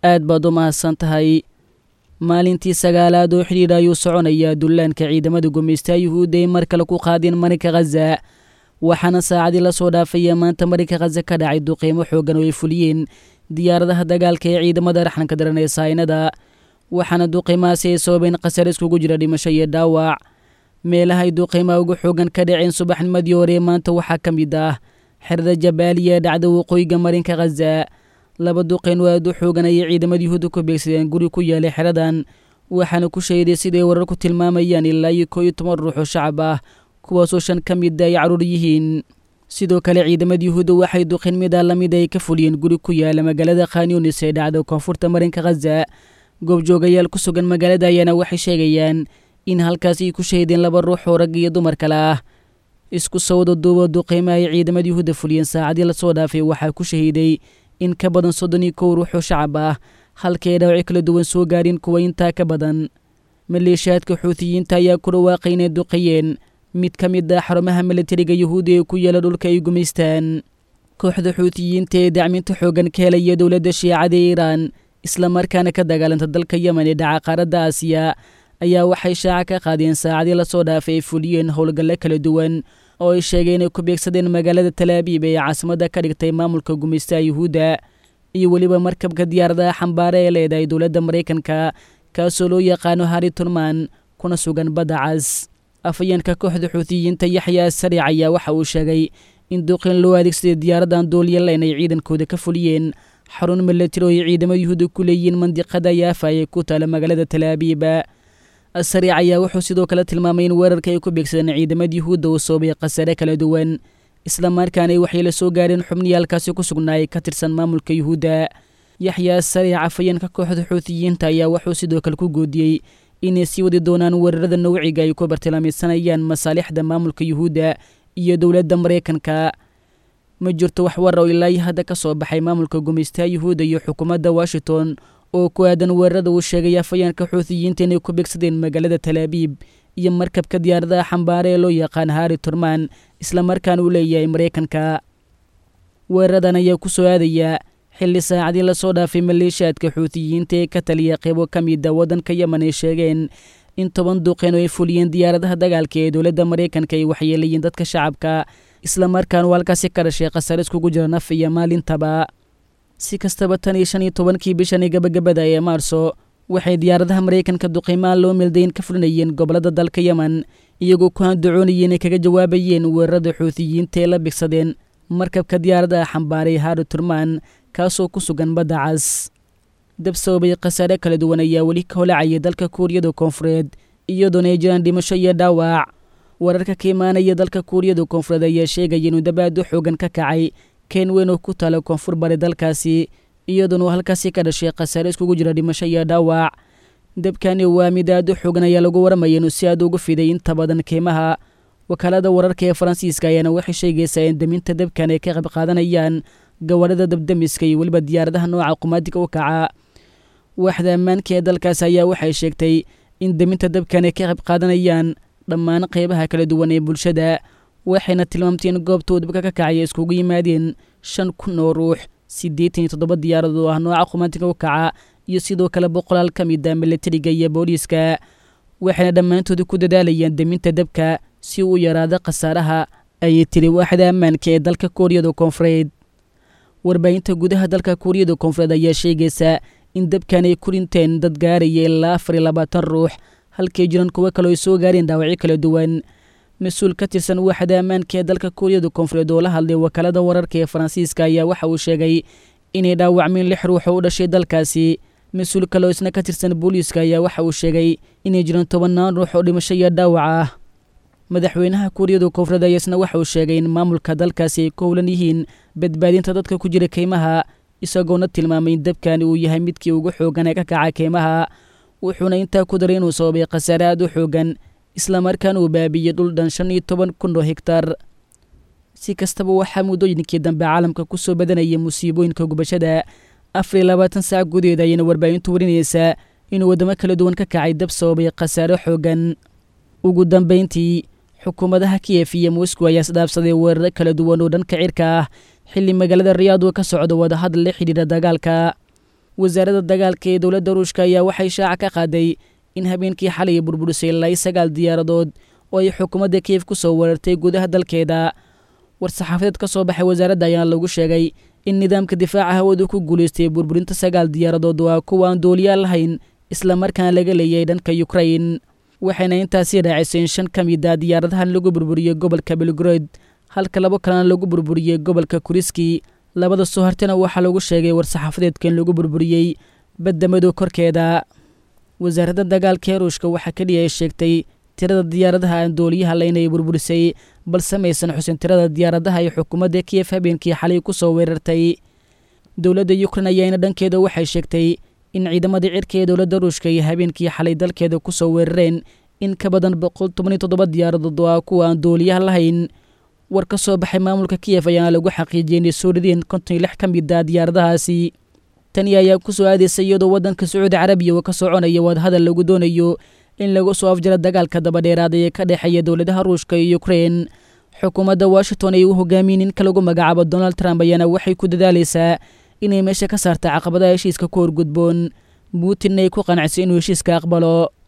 aad baad u mahadsan tahay maalintii sagaalaad oo xidhiidha ayuu soconayaa dullaanka ciidamada gumaystaha yuhuudda ay mar kale ku qaadeen marinka khaza waxaana saacadii la soo dhaafaya maanta marinka khaza ka dhacay duqiimo xooggan oo ay fuliyeen diyaaradaha dagaalka ee ciidamada raxanka daran ee saynada waxaana duqiimahaasi ay sababeen khasar iskugu jira dhimasho iyo dhaawac meelaha ay duqiimaha uga xoogan ka dhaceen subaxnimadii hore maanta waxaa ka mid ah xerada jabaaliya ee dhacda waqooyiga marinka khaza laba duqeen oo aad u xoogan ayay ciidamada yuhuudda ku beegsadeen guri ku yaalay xeradan waxaana ku sheeday siday warar ku tilmaamayaan ilaa iyo koo iyo toban ruux oo shacab ah kuwaasoo shan ka mida ay caruur yihiin sidoo kale ciidamada yuhuudda waxay duqeen mida lamid ay ka fuliyeen guri ku yaala magaalada khanyunis ee dhacda koonfurta marinka khaza goobjoogayaal ku sugan magaalada ayaana waxay sheegayaan in halkaas ay ku shahiideen laba ruux oo rag iyo dumar kale ah isku sawda duuba duqeymaha ay ciidamada yuhuudda fuliyeen saacadii lasoo dhaafay waxaa ku shahiiday in ka badan soddon iyo kow ruux oo shacab ah halkii ay dhaawaci kala duwan soo gaareen kuwa intaa ka badan maleeshiyaadka xuutiyiinta ayaa ku dhawaaqay inay duqeeyeen mid ka mid ah xarumaha milatariga yuhuudda ee ku yaala dhulka ay gumaystaan kooxda xuutiyiinta ee dacminta xooggan ka helaya dowladda shiicada ee iiraan islamarkaana ka dagaalanta dalka yemen ee dhaca qaaradda aasiya ayaa waxay shaaca ka qaadeen saacadii lasoo dhaafay ay fuliyeen howlgalle kala duwan oo ay sheegeen inay ku beegsadeen magaalada talaabiib ee caasimadda ka dhigtay maamulka gumaystaha yuhuudda iyo weliba markabka diyaaradaha xambaare ee leedahay dowladda maraykanka kaasoo loo yaqaano hari turman kuna sugan badda cas afayeenka kooxda xuutiyiinta yaxya sariic ayaa waxa uu sheegay in duqin loo adeegsaday diyaaradan duulyalayn ay ciidankooda ka fuliyeen xarun milatari oo ay ciidamada yuhuudda ku leeyihiin mandiqada yaafa ee ku taala magaalada talaabiiba sariic ayaa wuxuu sidoo kale tilmaamay in weerarka ay ku beegsadeen ciidamada yuhuudda uu soobay khasare kala duwan islamarkaana ay waxay la soo gaareen xubnihii halkaasi ku sugnaayay ka tirsan maamulka yuhuudda yaxyaa sariic afayeenka kooxda xuutiyiinta ayaa wuxuu sidoo kale ku goodiyey inay sii wadi doonaan weerarada nawciga ay ku bartilmaameysanayaan masaalixda maamulka yuhuudda iyo dowladda maraykanka ma jirto wax war oo ilaa hadda ka soo baxay maamulka gumaystaha yuhuudda iyo xukuumadda washington oo ku aadan weerarada uu sheegay afayeenka xuutiyiinta inay ku beegsadeen magaalada talaabiib iyo markabka diyaaradaha xambaare ee loo yaqaan hari turman islamarkaana uu leeyahay maraykanka weeraradan ayaa ku soo aadaya xilli saacadii lasoo dhaafay maleeshiyaadka xuutiyiinta ee ka taliya qeybo ka mida waddanka yemen ay sheegeen in toban duqeen oo ay fuliyeen diyaaradaha dagaalka ee dowladda maraykanka ay waxyeelayiin dadka shacabka islamarkaana uu halkaasi ka dhashay khasare iskugu jira naf iyo maalintaba si kastaba tan iyo shan iyo tobankii bishani gabagabada ee maarso waxay diyaaradaha maraykanka duqeymaha loo meeldayn ka fulinayeen gobollada dalka yemen iyagoo ku handacoonayeen ay kaga jawaabayeen weerarada xuutiyiinta ee la bigsadeen markabka diyaaradaha xambaaray hari turman kaasoo ku sugan badda cas dab sababay khasaare kala duwan ayaa weli ka holacaya dalka kuuriyada koonfureed iyadoona ay jiraan dhimasho iyo dhaawac wararka ka imaanaya dalka kuuriyada koonfureed ayaa sheegaya inuu dab aad u xoogan ka kacay keen weyn oo ku taala koonfur bari dalkaasi iyadoona uu halkaasi ka dhashay khasaare iskugu jira dhimasho iyo dhaawac dabkani waa mid aad u xoogan ayaa lagu waramaya inuu si aad ugu fiday inta badan keymaha wakaalada wararka ee faransiiska ayaana waxay sheegaysaa in daminta dabkan ay ka qayb qaadanayaan gawaarida dabdamiska iyo weliba diyaaradaha nooca qumaadiga u kaca waaxda ammaanka ee dalkaas ayaa waxay sheegtay in daminta dabkan ay ka qayb qaadanayaan dhammaan qeybaha kala duwan ee bulshada waxayna tilmaamtay in goobtuu dabka ka kacaya iskugu yimaadeen shan kun oo ruux siddeetan iyo toddoba diyaarad oo ah nooca qumaadiga u kaca iyo sidoo kale boqolaal ka mid a milatariga iyo booliiska waxayna dhammaantooda ku dadaalayaan daminta dabka si uu yaraado khasaaraha ayay tiri waaxda ammaanka ee dalka kuuriyada koonfureed warbaahinta gudaha dalka kuuriyada koonfureed ayaa sheegaysa in dabkan ay ku dhinteen dad gaaraya ilaa afar iyo labaatan ruux halkay jiran kuwo kaleo ay soo gaareen dhaawacyo kala duwan mas-uul ka tirsan waaxda ammaanka ee dalka kuuriyada koonfureed oo la hadlay wakaalada wararka ee faransiiska ayaa waxa uu sheegay inay dhaawacmeen lix ruux oo u dhashay dalkaasi mas-uul kaleo isna ka tirsan booliiska ayaa waxa uu sheegay inay jiraan tobannaan ruux oo dhimasho iyo dhaawac ah madaxweynaha kuuriyada koonfureed ayaa isna waxa uu sheegay in maamulka dalkaasi ay ku howlan yihiin badbaadinta dadka ku jira keymaha isagoona tilmaamay in dabkani uu yahay midkii ugu xoogan ee ka kaca keymaha wuxuuna intaa ku daray inuu sababay khasaare aad u xoogan islamarkaana uu baabiyey dhul dhan shan iyo toban kun oo higtar si kastaba waxaa muddooyinkii dambe caalamka ku soo badanaya musiibooyinka gubashada afar iyo labaatan saac gudaheed ayayna warbaahintu warinaysaa inuu waddamo kala duwan ka kacay dab sababay khasaare xoogan ugu dambayntii xukuumadaha kiyef iyo moscow ayaa isdhaafsaday weeraro kala duwan oo dhanka cirka ah xilli magaalada riyaad uu ka socdo wadahadal la xidhiidha dagaalka wasaaradda dagaalka ee dowladda ruushka ayaa waxay shaaca ka qaaday in habeenkii xalay burburisay ilaa sagaal diyaaradood oo ay xukuumadda kiyef ku soo weerartay gudaha dalkeeda war-saxaafadeed ka soo baxay wasaaradda ayaana lagu sheegay in nidaamka difaaca hawadu ku guulaystay burburinta sagaal diyaaradood waa kuwa aan dooliyaal lahayn islamarkaana laga leeyay dhanka yukrain waxayna intaasii raacisay in shan ka mid a diyaaradahan lagu burburiyey gobolka belgrod halka labo kalena lagu burburiyey gobolka kuriski labada soo hartana waxaa lagu sheegay war-saxaafadeedka in lagu burburiyey badda madow korkeeda wasaaradda dagaalka ee ruushka waxaa keliya ay sheegtay tirada diyaaradaha aan dooliyaha laynay burburisay balse maysan xusin tirada diyaaradaha ay xukuumadda kiyef habeenkii xalay ku soo weerartay dowladda yukrain ayaana dhankeeda waxay sheegtay in ciidamadii cirka ee dowladda ruushka ay habeenkii xalay dalkeeda ku soo weerareen in ka badan boqol tobaniyo toddoba diyaaradood oo ah kuwa aan dooliyaha lahayn war ka soo baxay maamulka kiyef ayaana lagu xaqiijiyey inay soo rideen konton iyo lix ka mid a diyaaradahaasi tani ayaa ku soo aadaysa iyadoo waddanka sacuudi carabiya uu ka soconaya wadahadal lagu doonayo in lagu soo afjaro dagaalka dabadheeraada ee ka dhexeeya dowladaha ruushka iyo ukrein xukuumadda washington ay u hogaamiyen ninka lagu magacaabo donald trump ayaana waxay ku dadaalaysaa inay meesha ka saarta caqabadaha heshiiska ku horgudboon putin ay ku qanacso inuu heshiiska aqbalo